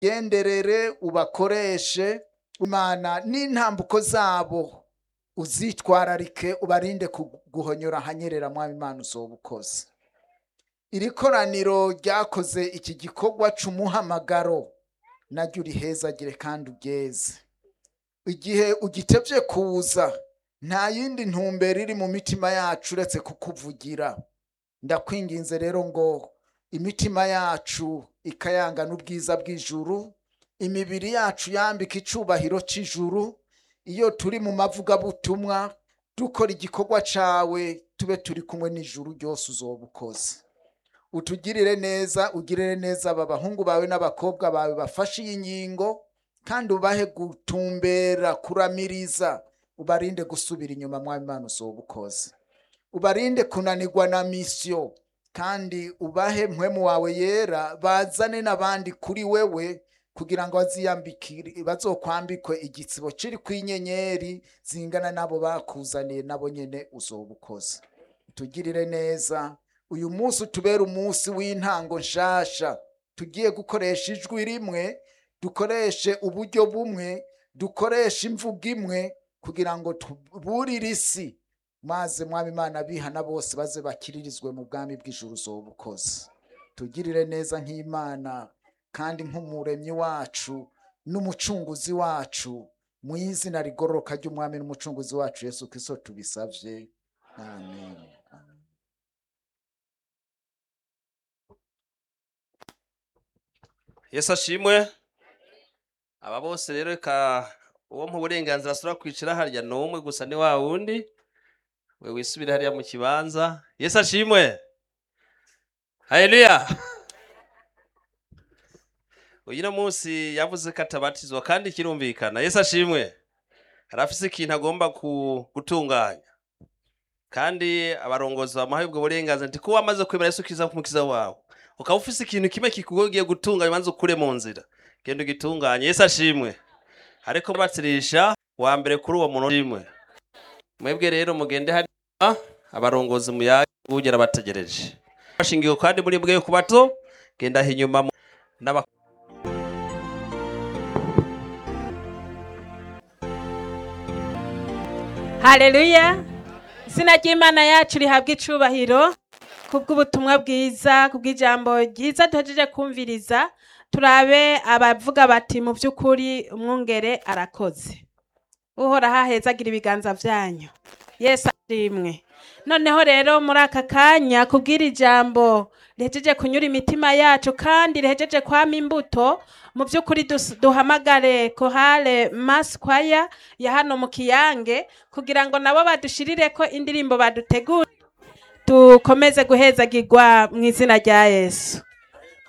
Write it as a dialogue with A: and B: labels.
A: genderere ubakoreshe imana n'intambuko zabo uzitwararike ubarinde guhonyora hanyerera mwami imana uzoba ukoze iri koraniro ryakoze iki gikorwa c'umuhamagaro naryo urihezagire kandi ugeze igihe ugitevye kuza nta yindi ntumbero iri mu mitima yacu uretse kukuvugira ndakwinginze rero ngo imitima yacu ikayangana ubwiza bw'ijuru imibiri yacu yambika icubahiro c'ijuru iyo turi mu mavugabutumwa dukora igikorwa cawe tube turi kumwe n'ijuru ryose uzoba ukoze utugirire neza ugirire neza aba bahungu bawe n'abakobwa bawe bafashe iyi ngingo kandi ubahe gutumbera kuramiriza ubarinde gusubira inyuma mwami imana uzoba ukoze ubarinde kunanirwa na misiyo kandi ubahe mpwemu wawe yera bazane n'abandi kuri wewe kugira ngo baziyambikire bazokwambikwe igitsibo kiri ku inyenyeri zingana n'abo bakuzaniye nabo nyene uzoba ukoze tugirire neza uyu munsi utubere umunsi w'intango nshasha tugiye gukoresha ijwi rimwe dukoreshe uburyo bumwe dukoreshe imvugo imwe kugira ngo tuburire isi maze mwami imana bihana bose baze bakiririzwe mu bwami bw'ijuru uzoba ukoze tugirire neza nk'imana kandi nk'umuremyi wacu n'umucunguzi wacu mu izina rigororoka ry'umwami n'umucunguzi wacu yesu kristo tubisavye amen
B: yesu ashimwe aba bose rero reka uwo mu burenganzira asura kwicara harya ni umwe gusa ni wa wundi we wisubire hariya mu kibanza yesu ashimwe haleluya uyu munsi yavuze ko atabatizwa kandi kirumvikana yesu ashimwe arafise ikintu agomba gutunganya kandi abarongozi bamuhaye ubwo burenganzira nti ko wamaze kwemera yesu kiza kumukiza wawe ukaba ufise ikintu kimwe kikugogiye gutunganya maze ukure mu nzira genda ugitunganye yesu ashimwe ariko batirisha wa mbere kuri uwo muntu ashimwe mwebwe rero mugende hariya abarongozi muyaye bugera bategereje bashingiwe kandi muri bwe ku bato genda aho inyuma n'aba
C: haleluya izina ry'imana yacu rihabwa icubahiro kubw'ubutumwa bwiza kubw'ijambo ryiza duhejeje kumviriza turabe abavuga bati mu by'ukuri umwungere arakoze uhoraho ahezagira ibiganza byanyu yesu ashimwe noneho rero muri aka kanya kubw'iri jambo rihejeje kunyura imitima yacu kandi rihejeje kwama imbuto mu by'ukuri dus- duhamagare kohale maskwaya ya hano mu kiyange kugira ngo nabo badushirire ko indirimbo badutegura dukomeze guhezagirwa mu izina rya yesu